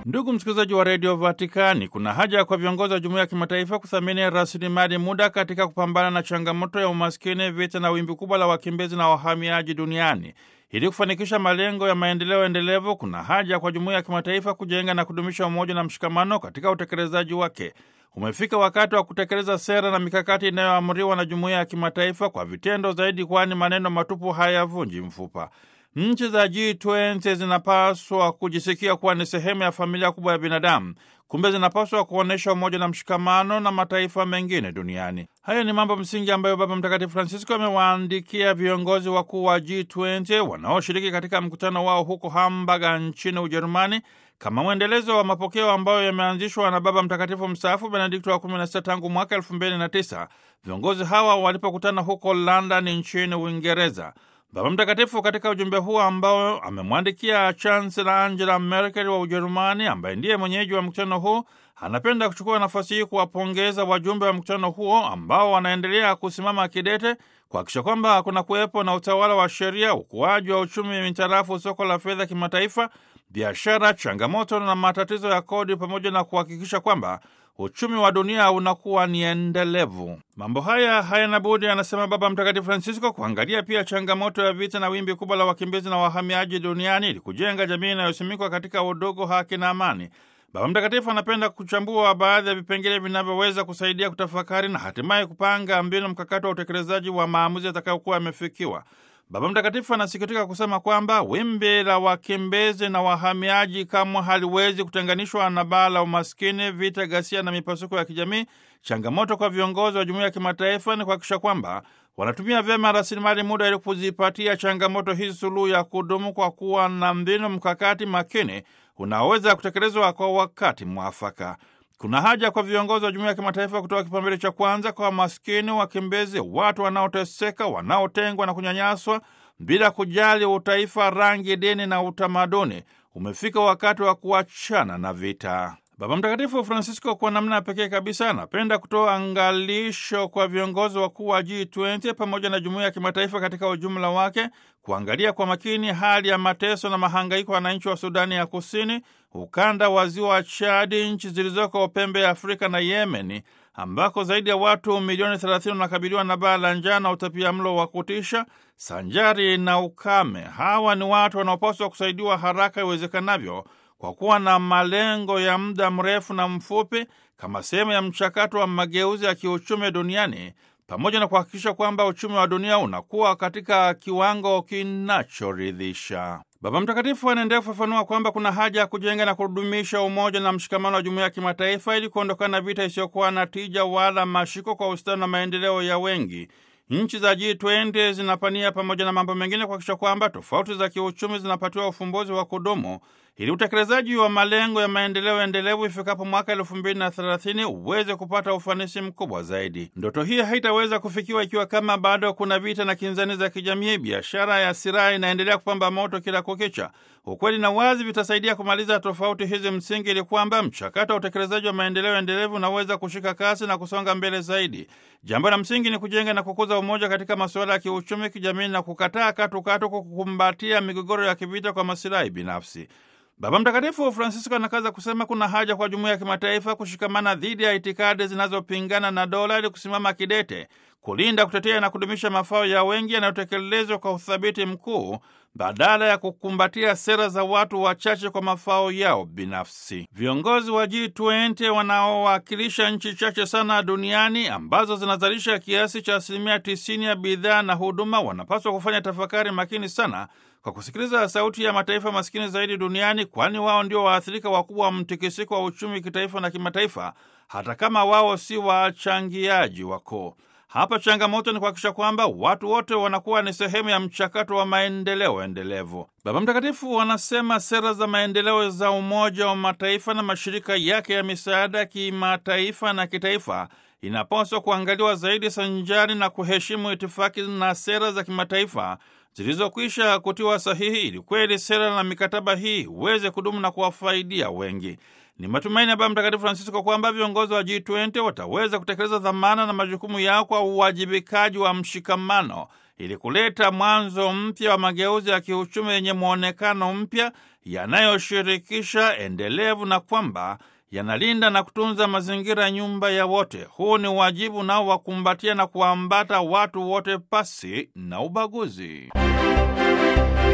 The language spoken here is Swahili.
Ndugu msikilizaji wa redio Vatikani, kuna haja kwa viongozi wa jumuiya ya kimataifa kuthamini rasilimali muda katika kupambana na changamoto ya umaskini, vita na wimbi kubwa la wakimbizi na wahamiaji duniani. Ili kufanikisha malengo ya maendeleo endelevu, kuna haja kwa jumuiya ya kimataifa kujenga na kudumisha umoja na mshikamano katika utekelezaji wake. Umefika wakati wa kutekeleza sera na mikakati inayoamriwa na jumuiya ya kimataifa kwa vitendo zaidi, kwani maneno matupu hayavunji mfupa. Nchi za G20 zinapaswa kujisikia kuwa ni sehemu ya familia kubwa ya binadamu. Kumbe zinapaswa kuonyesha umoja na mshikamano na mataifa mengine duniani. Haya ni mambo msingi ambayo Baba Mtakatifu Francisco amewaandikia viongozi wakuu wa G20 wanaoshiriki katika mkutano wao huko Hamburg nchini Ujerumani, kama mwendelezo wa mapokeo ambayo yameanzishwa na Baba Mtakatifu mstaafu Benedikto wa 16 tangu mwaka 2009 viongozi hawa walipokutana huko London nchini Uingereza. Baba Mtakatifu katika ujumbe huo ambao amemwandikia Chancellor Angela Merkel wa Ujerumani, ambaye ndiye mwenyeji wa mkutano huu, anapenda kuchukua nafasi hii kuwapongeza wajumbe wa mkutano huo ambao wanaendelea kusimama kidete kuhakikisha kwamba kuna kuwepo na utawala wa sheria, ukuaji wa uchumi mitarafu soko la fedha kimataifa, biashara, changamoto na matatizo ya kodi, pamoja na kuhakikisha kwamba uchumi wa dunia unakuwa ni endelevu. Mambo haya hayana budi, anasema Baba Mtakatifu Francisco, kuangalia pia changamoto ya vita na wimbi kubwa la wakimbizi na wahamiaji duniani ili kujenga jamii inayosimikwa katika udugu, haki na amani. Baba Mtakatifu anapenda kuchambua baadhi ya vipengele vinavyoweza kusaidia kutafakari na hatimaye kupanga mbinu mkakati wa utekelezaji wa maamuzi yatakayokuwa yamefikiwa. Baba Mtakatifu anasikitika kusema kwamba wimbi la wakimbizi na wahamiaji kamwe haliwezi kutenganishwa na baa la umaskini, vita, ghasia na mipasuko ya kijamii. Changamoto kwa viongozi wa jumuiya ya kimataifa ni kuhakikisha kwamba wanatumia vyema rasilimali muda ili kuzipatia changamoto hizi suluhu ya kudumu kwa kuwa na mbinu mkakati makini unaoweza kutekelezwa kwa wakati mwafaka. Kuna haja kwa viongozi wa jumuiya ya kimataifa kutoa kipaumbele cha kwanza kwa maskini, wakimbizi, watu wanaoteseka, wanaotengwa na kunyanyaswa bila kujali utaifa, rangi, dini na utamaduni. Umefika wakati wa kuachana na vita. Baba Mtakatifu Francisco kwa namna pekee kabisa anapenda kutoa angalisho kwa viongozi wakuu wa G20 pamoja na jumuiya ya kimataifa katika ujumla wake, kuangalia kwa makini hali ya mateso na mahangaiko ya wananchi wa Sudani ya Kusini, ukanda wa ziwa Chadi, nchi zilizoko pembe ya Afrika na Yemeni, ambako zaidi ya watu milioni 30 wanakabiliwa na baa la njaa na utapia mlo wa kutisha sanjari na ukame. Hawa ni watu wanaopaswa kusaidiwa haraka iwezekanavyo kwa kuwa na malengo ya muda mrefu na mfupi kama sehemu ya mchakato wa mageuzi ya kiuchumi duniani pamoja na kuhakikisha kwamba uchumi wa dunia unakuwa katika kiwango kinachoridhisha. Baba Mtakatifu anaendelea kufafanua kwamba kuna haja ya kujenga na kudumisha umoja na mshikamano wa jumuiya ya kimataifa ili kuondokana na vita isiyokuwa na tija wala mashiko kwa ustawi na maendeleo ya wengi. Nchi za G20 zinapania pamoja na mambo mengine kuhakikisha kwamba tofauti za kiuchumi zinapatiwa ufumbuzi wa kudumu ili utekelezaji wa malengo ya maendeleo endelevu ifikapo mwaka elfu mbili na thelathini uweze kupata ufanisi mkubwa zaidi. Ndoto hii haitaweza kufikiwa ikiwa kama bado kuna vita na kinzani za kijamii. Biashara ya silaha inaendelea kupamba moto kila kukicha. Ukweli na wazi vitasaidia kumaliza tofauti hizi msingi, ili kwamba mchakato wa utekelezaji wa maendeleo endelevu unaweza kushika kasi na kusonga mbele zaidi. Jambo la msingi ni kujenga na kukuza umoja katika masuala ya kiuchumi, kijamii na kukataa katukatu kwa kukumbatia migogoro ya kivita kwa masilahi binafsi. Baba Mtakatifu Francisco anakaza kusema kuna haja kwa jumuiya ya kimataifa kushikamana dhidi ya itikadi zinazopingana na dola ili kusimama kidete kulinda, kutetea na kudumisha mafao ya wengi yanayotekelezwa kwa uthabiti mkuu badala ya kukumbatia sera za watu wachache kwa mafao yao binafsi. Viongozi wa G20 wanaowakilisha nchi chache sana duniani ambazo zinazalisha kiasi cha asilimia 90 ya bidhaa na huduma wanapaswa kufanya tafakari makini sana kwa kusikiliza sauti ya mataifa maskini zaidi duniani, kwani wao ndio waathirika wakubwa wa mtikisiko wa uchumi kitaifa na kimataifa, hata kama wao si wachangiaji wakuu. Hapa changamoto ni kuhakikisha kwamba watu wote wanakuwa ni sehemu ya mchakato wa maendeleo endelevu. Baba Mtakatifu wanasema sera za maendeleo za Umoja wa Mataifa na mashirika yake ya misaada kimataifa na kitaifa inapaswa kuangaliwa zaidi sanjari na kuheshimu itifaki na sera za kimataifa zilizokwisha kutiwa sahihi, ili kweli sera na mikataba hii uweze kudumu na kuwafaidia wengi. Ni matumaini ya Baba Mtakatifu Francisco kwamba viongozi wa G20 wataweza kutekeleza dhamana na majukumu yao kwa uwajibikaji wa mshikamano ili kuleta mwanzo mpya wa mageuzi ya kiuchumi yenye mwonekano mpya yanayoshirikisha, endelevu na kwamba yanalinda na kutunza mazingira, nyumba ya wote. Huu ni wajibu unaowakumbatia na kuwaambata watu wote pasi na ubaguzi.